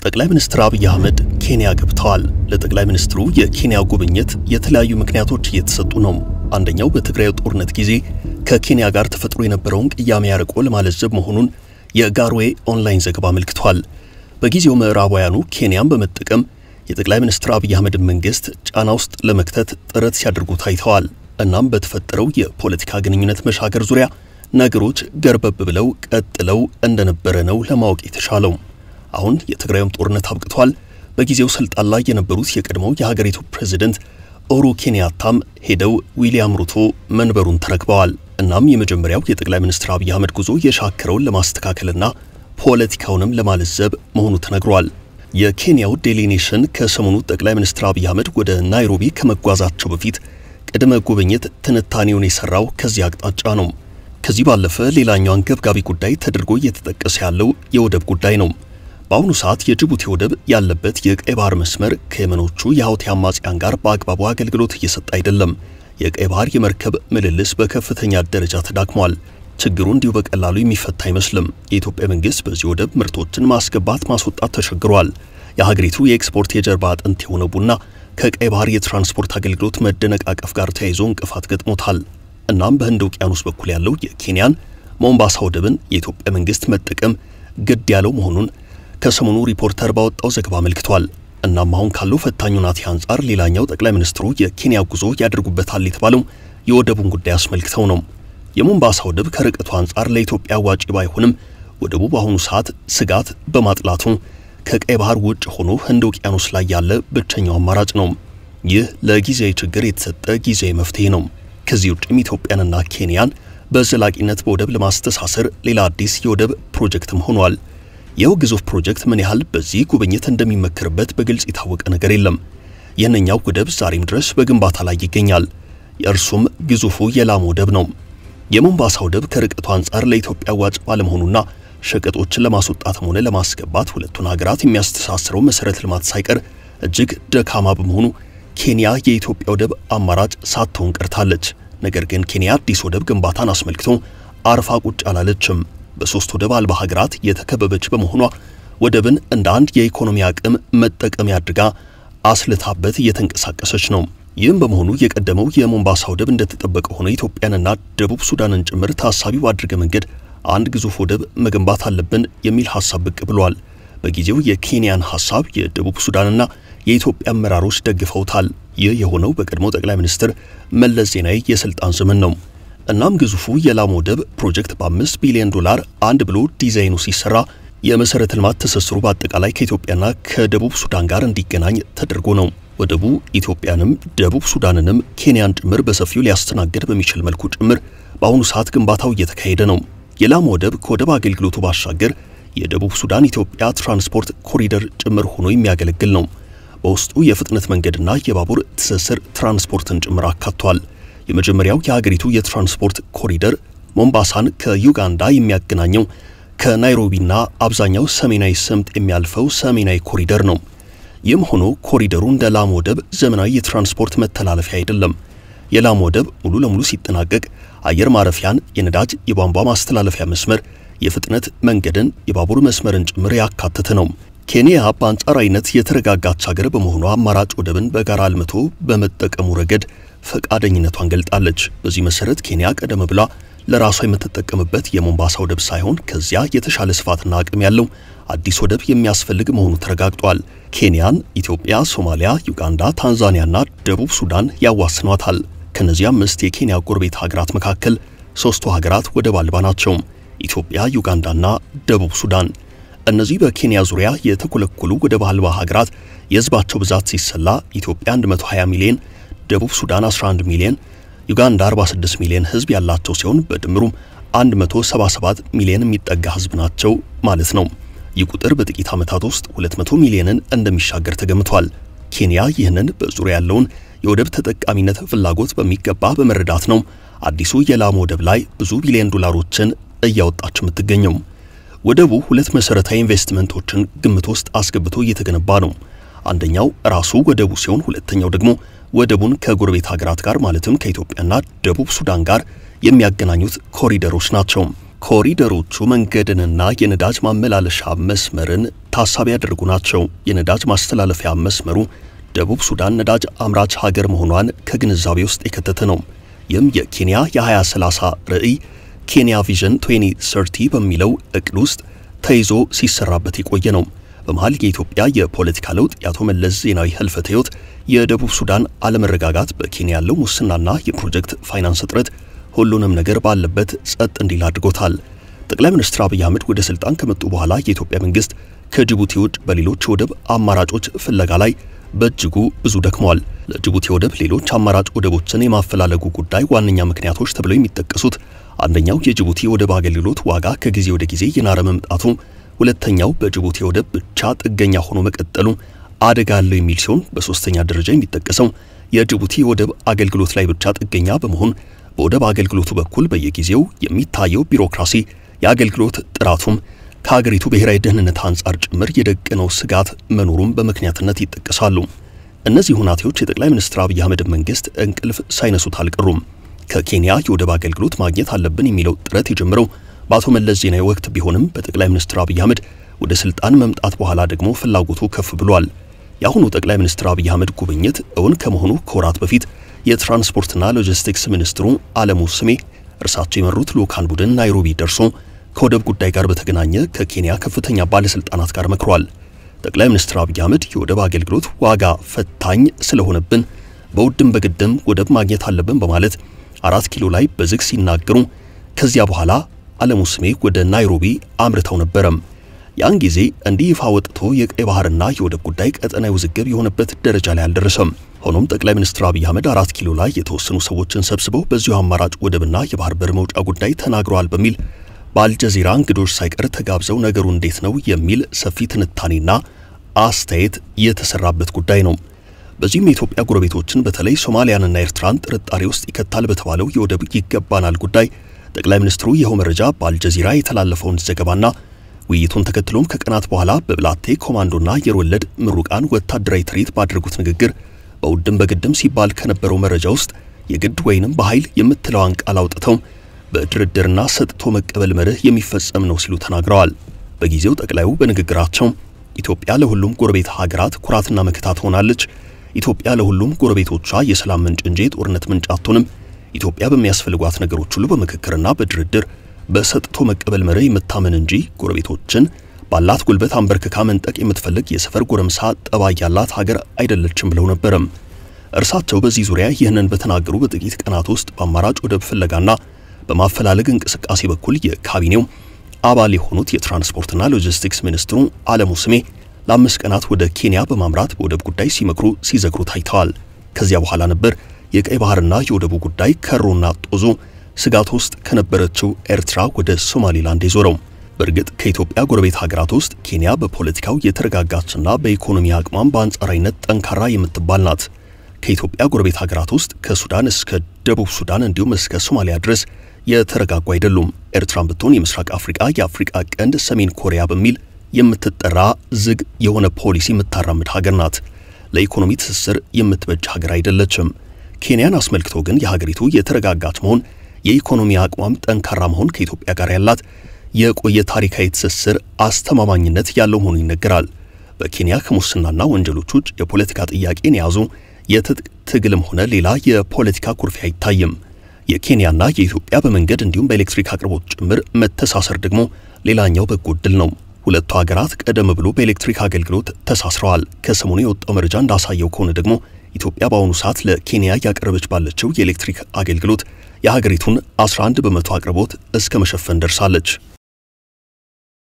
ጠቅላይ ሚኒስትር አብይ አህመድ ኬንያ ገብተዋል። ለጠቅላይ ሚኒስትሩ የኬንያ ጉብኝት የተለያዩ ምክንያቶች እየተሰጡ ነው። አንደኛው በትግራይ ጦርነት ጊዜ ከኬንያ ጋር ተፈጥሮ የነበረውን ቅያሜ ያርቆ ለማለዘብ መሆኑን የጋርዌ ኦንላይን ዘገባ አመልክቷል። በጊዜው ምዕራባውያኑ ኬንያን በመጠቀም የጠቅላይ ሚኒስትር አብይ አህመድን መንግስት ጫና ውስጥ ለመክተት ጥረት ሲያደርጉ ታይተዋል። እናም በተፈጠረው የፖለቲካ ግንኙነት መሻገር ዙሪያ ነገሮች ገርበብ ብለው ቀጥለው እንደነበረ ነው ለማወቅ የተቻለው። አሁን የትግራዩም ጦርነት አብቅቷል። በጊዜው ስልጣን ላይ የነበሩት የቀድሞው የሀገሪቱ ፕሬዝደንት ኡሁሩ ኬንያታም ሄደው ዊሊያም ሩቶ መንበሩን ተረክበዋል። እናም የመጀመሪያው የጠቅላይ ሚኒስትር አብይ አህመድ ጉዞ የሻከረውን ለማስተካከልና ፖለቲካውንም ለማለዘብ መሆኑ ተነግሯል። የኬንያው ዴሊ ኔሽን ከሰሞኑ ጠቅላይ ሚኒስትር አብይ አህመድ ወደ ናይሮቢ ከመጓዛቸው በፊት ቅድመ ጉብኝት ትንታኔውን የሰራው ከዚህ አቅጣጫ ነው። ከዚህ ባለፈ ሌላኛው አንገብጋቢ ጉዳይ ተደርጎ እየተጠቀሰ ያለው የወደብ ጉዳይ ነው። በአሁኑ ሰዓት የጅቡቲ ወደብ ያለበት የቀይ ባህር መስመር ከየመኖቹ የሀውቲ አማጽያን ጋር በአግባቡ አገልግሎት እየሰጠ አይደለም። የቀይ ባህር የመርከብ ምልልስ በከፍተኛ ደረጃ ተዳክሟል። ችግሩ እንዲሁ በቀላሉ የሚፈታ አይመስልም። የኢትዮጵያ መንግስት በዚህ ወደብ ምርቶችን ማስገባት ማስወጣት ተቸግሯል። የሀገሪቱ የኤክስፖርት የጀርባ አጥንት የሆነው ቡና ከቀይ ባህር የትራንስፖርት አገልግሎት መደነቃቀፍ ጋር ተያይዞ እንቅፋት ገጥሞታል። እናም በህንድ ውቅያኖስ በኩል ያለው የኬንያን ሞምባሳ ወደብን የኢትዮጵያ መንግስት መጠቀም ግድ ያለው መሆኑን ከሰሞኑ ሪፖርተር ባወጣው ዘገባ አመልክቷል። እናም አሁን ካለው ፈታኝ ሁናቴ አንጻር ሌላኛው ጠቅላይ ሚኒስትሩ የኬንያ ጉዞ ያደርጉበታል የተባለው የወደቡን ጉዳይ አስመልክተው ነው። የሞምባሳ ወደብ ከርቀቱ አንጻር ለኢትዮጵያ አዋጪ ባይሆንም ወደቡ በአሁኑ ሰዓት ስጋት በማጥላቱ ከቀይ ባህር ውጭ ሆኖ ህንድ ውቅያኖስ ላይ ያለ ብቸኛው አማራጭ ነው። ይህ ለጊዜያዊ ችግር የተሰጠ ጊዜያዊ መፍትሄ ነው። ከዚህ ውጭም ኢትዮጵያንና ኬንያን በዘላቂነት በወደብ ለማስተሳሰር ሌላ አዲስ የወደብ ፕሮጀክትም ሆኗል። ይኸው ግዙፍ ፕሮጀክት ምን ያህል በዚህ ጉብኝት እንደሚመከርበት በግልጽ የታወቀ ነገር የለም። ይህንኛው ወደብ ዛሬም ድረስ በግንባታ ላይ ይገኛል። የእርሱም ግዙፉ የላሙ ወደብ ነው። የሞምባሳ ወደብ ከርቀቱ አንጻር ለኢትዮጵያ አዋጭ ባለመሆኑና ሸቀጦችን ለማስወጣትም ሆነ ለማስገባት ሁለቱን ሀገራት የሚያስተሳስረው መሰረተ ልማት ሳይቀር እጅግ ደካማ በመሆኑ ኬንያ የኢትዮጵያ ወደብ አማራጭ ሳትሆን ቀርታለች። ነገር ግን ኬንያ አዲስ ወደብ ግንባታን አስመልክቶ አርፋ ቁጭ አላለችም። በሶስት ወደብ አልባ ሀገራት የተከበበች በመሆኗ ወደብን እንደ አንድ የኢኮኖሚ አቅም መጠቀሚያ አድርጋ አስልታበት እየተንቀሳቀሰች ነው። ይህም በመሆኑ የቀደመው የሞምባሳ ወደብ እንደተጠበቀ ሆነ ኢትዮጵያንና ደቡብ ሱዳንን ጭምር ታሳቢ ባድርገ መንገድ አንድ ግዙፍ ወደብ መገንባት አለብን የሚል ሐሳብ ብቅ ብሏል። በጊዜው የኬንያን ሐሳብ የደቡብ ሱዳንና የኢትዮጵያ አመራሮች ደግፈውታል። ይህ የሆነው በቀድሞ ጠቅላይ ሚኒስትር መለስ ዜናዊ የስልጣን ዘመን ነው። እናም ግዙፉ የላሙ ወደብ ፕሮጀክት በአምስት ቢሊዮን ዶላር አንድ ብሎ ዲዛይኑ ሲሰራ የመሰረተ ልማት ትስስሩ በአጠቃላይ ከኢትዮጵያና ከደቡብ ሱዳን ጋር እንዲገናኝ ተደርጎ ነው። ወደቡ ኢትዮጵያንም ደቡብ ሱዳንንም ኬንያን ጭምር በሰፊው ሊያስተናግድ በሚችል መልኩ ጭምር በአሁኑ ሰዓት ግንባታው እየተካሄደ ነው። የላሙ ወደብ ከወደብ አገልግሎቱ ባሻገር የደቡብ ሱዳን ኢትዮጵያ ትራንስፖርት ኮሪደር ጭምር ሆኖ የሚያገለግል ነው። በውስጡ የፍጥነት መንገድና የባቡር ትስስር ትራንስፖርትን ጭምር አካቷል። የመጀመሪያው የሀገሪቱ የትራንስፖርት ኮሪደር ሞምባሳን ከዩጋንዳ የሚያገናኘው ከናይሮቢና አብዛኛው ሰሜናዊ ስምጥ የሚያልፈው ሰሜናዊ ኮሪደር ነው። ይህም ሆኖ ኮሪደሩ እንደ ላሙ ወደብ ዘመናዊ የትራንስፖርት መተላለፊያ አይደለም። የላሙ ወደብ ሙሉ ለሙሉ ሲጠናቀቅ አየር ማረፊያን፣ የነዳጅ የቧንቧ ማስተላለፊያ መስመር፣ የፍጥነት መንገድን፣ የባቡር መስመርን ጭምር ያካተተ ነው። ኬንያ በአንጻራዊነት የተረጋጋች ሀገር በመሆኗ አማራጭ ወደብን በጋራ አልምቶ በመጠቀሙ ረገድ ፈቃደኝነቷን ገልጣለች። በዚህ መሰረት ኬንያ ቀደም ብላ ለራሷ የምትጠቀምበት የሞምባሳ ወደብ ሳይሆን ከዚያ የተሻለ ስፋትና አቅም ያለው አዲስ ወደብ የሚያስፈልግ መሆኑ ተረጋግጧል። ኬንያን ኢትዮጵያ፣ ሶማሊያ፣ ዩጋንዳ፣ ታንዛኒያና ደቡብ ሱዳን ያዋስኗታል። ከነዚህ አምስት የኬንያ ጎረቤት ሀገራት መካከል ሶስቱ ሀገራት ወደብ አልባ ናቸው፤ ኢትዮጵያ፣ ዩጋንዳና ደቡብ ሱዳን። እነዚህ በኬንያ ዙሪያ የተኮለኮሉ ወደብ አልባ ሀገራት የህዝባቸው ብዛት ሲሰላ ኢትዮጵያ 120 ሚሊዮን፣ ደቡብ ሱዳን 11 ሚሊዮን፣ ዩጋንዳ 46 ሚሊዮን ህዝብ ያላቸው ሲሆን በድምሩም 177 ሚሊዮን የሚጠጋ ህዝብ ናቸው ማለት ነው። ይህ ቁጥር በጥቂት ዓመታት ውስጥ 200 ሚሊዮንን እንደሚሻገር ተገምቷል። ኬንያ ይህንን በዙሪያ ያለውን የወደብ ተጠቃሚነት ፍላጎት በሚገባ በመረዳት ነው አዲሱ የላሙ ወደብ ላይ ብዙ ቢሊዮን ዶላሮችን እያወጣች የምትገኘው። ወደቡ ሁለት መሰረታዊ ኢንቨስትመንቶችን ግምት ውስጥ አስገብቶ እየተገነባ ነው። አንደኛው ራሱ ወደቡ ሲሆን ሁለተኛው ደግሞ ወደቡን ከጎረቤት ሀገራት ጋር ማለትም ከኢትዮጵያና ደቡብ ሱዳን ጋር የሚያገናኙት ኮሪደሮች ናቸው። ኮሪደሮቹ መንገድንና የነዳጅ ማመላለሻ መስመርን ታሳቢ ያደርጉ ናቸው። የነዳጅ ማስተላለፊያ መስመሩ ደቡብ ሱዳን ነዳጅ አምራች ሀገር መሆኗን ከግንዛቤ ውስጥ የከተተ ነው። ይህም የኬንያ የ2030 ራዕይ ኬንያ ቪዥን 2030 በሚለው እቅድ ውስጥ ተይዞ ሲሰራበት የቆየ ነው። በመሃል የኢትዮጵያ የፖለቲካ ለውጥ፣ የአቶ መለስ ዜናዊ ህልፈተ ህይወት፣ የደቡብ ሱዳን አለመረጋጋት፣ በኬንያ ያለው ሙስናና የፕሮጀክት ፋይናንስ እጥረት ሁሉንም ነገር ባለበት ጸጥ እንዲል አድርጎታል። ጠቅላይ ሚኒስትር አብይ አህመድ ወደ ስልጣን ከመጡ በኋላ የኢትዮጵያ መንግስት ከጅቡቲ ውጭ በሌሎች የወደብ አማራጮች ፍለጋ ላይ በእጅጉ ብዙ ደክሟል። ለጅቡቲ ወደብ ሌሎች አማራጭ ወደቦችን የማፈላለጉ ጉዳይ ዋነኛ ምክንያቶች ተብለው የሚጠቀሱት አንደኛው የጅቡቲ ወደብ አገልግሎት ዋጋ ከጊዜ ወደ ጊዜ የናረ መምጣቱ፣ ሁለተኛው በጅቡቲ ወደብ ብቻ ጥገኛ ሆኖ መቀጠሉ አደጋ አለው የሚል ሲሆን በሶስተኛ ደረጃ የሚጠቀሰው የጅቡቲ ወደብ አገልግሎት ላይ ብቻ ጥገኛ በመሆን በወደብ አገልግሎቱ በኩል በየጊዜው የሚታየው ቢሮክራሲ የአገልግሎት ጥራቱም ከሀገሪቱ ብሔራዊ ደህንነት አንጻር ጭምር የደቀነው ስጋት መኖሩም በምክንያትነት ይጠቀሳሉ። እነዚህ ሁናቴዎች የጠቅላይ ሚኒስትር አብይ አህመድ መንግስት እንቅልፍ ሳይነሱት አልቀሩም። ከኬንያ የወደብ አገልግሎት ማግኘት አለብን የሚለው ጥረት የጀመረው በአቶ መለስ ዜናዊ ወቅት ቢሆንም በጠቅላይ ሚኒስትር አብይ አህመድ ወደ ስልጣን መምጣት በኋላ ደግሞ ፍላጎቱ ከፍ ብሏል። የአሁኑ ጠቅላይ ሚኒስትር አብይ አህመድ ጉብኝት እውን ከመሆኑ ከወራት በፊት የትራንስፖርትና ሎጂስቲክስ ሚኒስትሩ አለሙ ስሜ እርሳቸው የመሩት ልዑካን ቡድን ናይሮቢ ደርሶ ከወደብ ጉዳይ ጋር በተገናኘ ከኬንያ ከፍተኛ ባለስልጣናት ጋር መክሯል። ጠቅላይ ሚኒስትር አብይ አህመድ የወደብ አገልግሎት ዋጋ ፈታኝ ስለሆነብን በውድም በግድም ወደብ ማግኘት አለብን በማለት አራት ኪሎ ላይ በዝግ ሲናገሩ ከዚያ በኋላ አለሙ ስሜ ወደ ናይሮቢ አምርተው ነበረም። ያን ጊዜ እንዲህ ይፋ ወጥቶ የቀይ ባህርና የወደብ ጉዳይ ቀጠናዊ ውዝግብ የሆነበት ደረጃ ላይ አልደረሰም። ሆኖም ጠቅላይ ሚኒስትር አብይ አህመድ አራት ኪሎ ላይ የተወሰኑ ሰዎችን ሰብስበው በዚሁ አማራጭ ወደብና የባህር በር መውጫ ጉዳይ ተናግረዋል በሚል በአልጀዚራ እንግዶች ሳይቀር ተጋብዘው ነገሩ እንዴት ነው የሚል ሰፊ ትንታኔና አስተያየት የተሰራበት ጉዳይ ነው። በዚህም የኢትዮጵያ ጎረቤቶችን በተለይ ሶማሊያንና ኤርትራን ጥርጣሬ ውስጥ ይከታል በተባለው የወደብ ይገባናል ጉዳይ ጠቅላይ ሚኒስትሩ ይኸው መረጃ በአልጀዚራ የተላለፈውን ዘገባና ውይይቱን ተከትሎም ከቀናት በኋላ በብላቴ ኮማንዶና አየር ወለድ ምሩቃን ወታደራዊ ትርኢት ባደረጉት ንግግር በውድም በግድም ሲባል ከነበረው መረጃ ውስጥ የግድ ወይንም በኃይል የምትለዋን ቃል አውጥተው በድርድርና ሰጥቶ መቀበል መርህ የሚፈጸም ነው ሲሉ ተናግረዋል። በጊዜው ጠቅላዩ በንግግራቸው ኢትዮጵያ ለሁሉም ጎረቤት ሀገራት ኩራትና መከታ ትሆናለች፣ ኢትዮጵያ ለሁሉም ጎረቤቶቿ የሰላም ምንጭ እንጂ የጦርነት ምንጭ አትሆንም፣ ኢትዮጵያ በሚያስፈልጓት ነገሮች ሁሉ በምክክርና በድርድር በሰጥቶ መቀበል መርህ የምታመን እንጂ ጎረቤቶችን ባላት ጉልበት አንበርክካ መንጠቅ የምትፈልግ የሰፈር ጎረምሳ ጠባይ ያላት ሀገር አይደለችም ብለው ነበረም። እርሳቸው በዚህ ዙሪያ ይህንን በተናገሩ በጥቂት ቀናት ውስጥ በአማራጭ ወደብ ፍለጋና በማፈላለግ እንቅስቃሴ በኩል የካቢኔው አባል የሆኑት የትራንስፖርትና ሎጂስቲክስ ሚኒስትሩ አለሙ ስሜ ለአምስት ቀናት ወደ ኬንያ በማምራት በወደብ ጉዳይ ሲመክሩ ሲዘክሩ ታይተዋል። ከዚያ በኋላ ነበር የቀይ ባህርና የወደቡ ጉዳይ ከሮና ጦዞ ስጋት ውስጥ ከነበረችው ኤርትራ ወደ ሶማሌላንድ የዞረው። በእርግጥ ከኢትዮጵያ ጎረቤት ሀገራት ውስጥ ኬንያ በፖለቲካው የተረጋጋችና በኢኮኖሚ አቅሟም በአንጻራዊነት ጠንካራ የምትባል ናት። ከኢትዮጵያ ጎረቤት ሀገራት ውስጥ ከሱዳን እስከ ደቡብ ሱዳን እንዲሁም እስከ ሶማሊያ ድረስ የተረጋጉ አይደሉም። ኤርትራን ብትሆን የምስራቅ አፍሪካ፣ የአፍሪካ ቀንድ፣ ሰሜን ኮሪያ በሚል የምትጠራ ዝግ የሆነ ፖሊሲ የምታራምድ ሀገር ናት። ለኢኮኖሚ ትስስር የምትበጅ ሀገር አይደለችም። ኬንያን አስመልክቶ ግን የሀገሪቱ የተረጋጋች መሆን፣ የኢኮኖሚ አቅሟም ጠንካራ መሆን ከኢትዮጵያ ጋር ያላት የቆየ ታሪካዊ ትስስር አስተማማኝነት ያለው መሆኑ ይነገራል። በኬንያ ከሙስናና ወንጀሎች ውጭ የፖለቲካ ጥያቄን የያዙ የትጥቅ ትግልም ሆነ ሌላ የፖለቲካ ኩርፊያ አይታይም። የኬንያና የኢትዮጵያ በመንገድ እንዲሁም በኤሌክትሪክ አቅርቦት ጭምር መተሳሰር ደግሞ ሌላኛው በጎ ዕድል ነው። ሁለቱ ሀገራት ቀደም ብሎ በኤሌክትሪክ አገልግሎት ተሳስረዋል። ከሰሞኑ የወጣው መረጃ እንዳሳየው ከሆነ ደግሞ ኢትዮጵያ በአሁኑ ሰዓት ለኬንያ እያቀረበች ባለችው የኤሌክትሪክ አገልግሎት የሀገሪቱን 11 በመቶ አቅርቦት እስከ መሸፈን ደርሳለች።